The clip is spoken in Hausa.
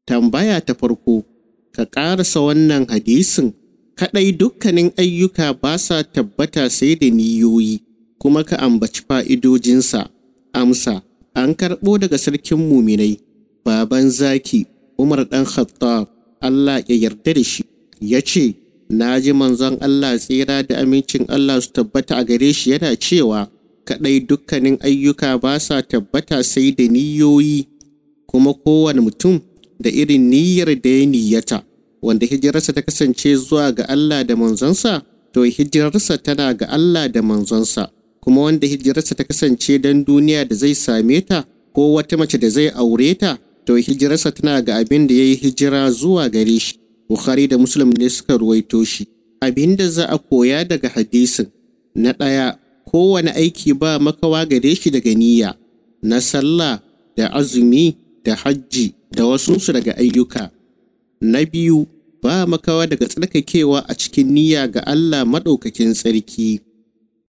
Tambaya ta farko, ka ƙarasa wannan hadisin, kaɗai dukkanin ayyuka ba sa tabbata sai da niyoyi, kuma ka ambaci fa'idojinsa. Amsa, an karɓo daga sarkin muminai, baban zaki, Umar ɗan Khattab, Allah ya yarda da shi, ya ce, Na ji manzon Allah tsira da amincin Allah su tabbata a gare shi yana cewa, kaɗai dukkanin ayyuka ba sa tabbata sai da niyoyi, kuma kowane mutum da irin niyyar da ya niyyata, wanda hijirarsa ta kasance zuwa ga Allah da manzonsa, to hijirarsa tana ga Allah da manzonsa, kuma wanda hijirarsa ta kasance don duniya da zai same ta, ko wata mace da zai aure ta, to hijirarsa tana ga abin da ya yi hijira zuwa gare shi. Bukhari da Muslim ne suka ruwaito shi. Abin da za a koya daga hadisin, na ɗaya, kowane aiki ba makawa gare shi daga niyya, na sallah da azumi da hajji da wasunsu daga ayyuka. Na biyu, ba makawa daga tsarkakewa a cikin niyya ga Allah maɗaukakin tsarki.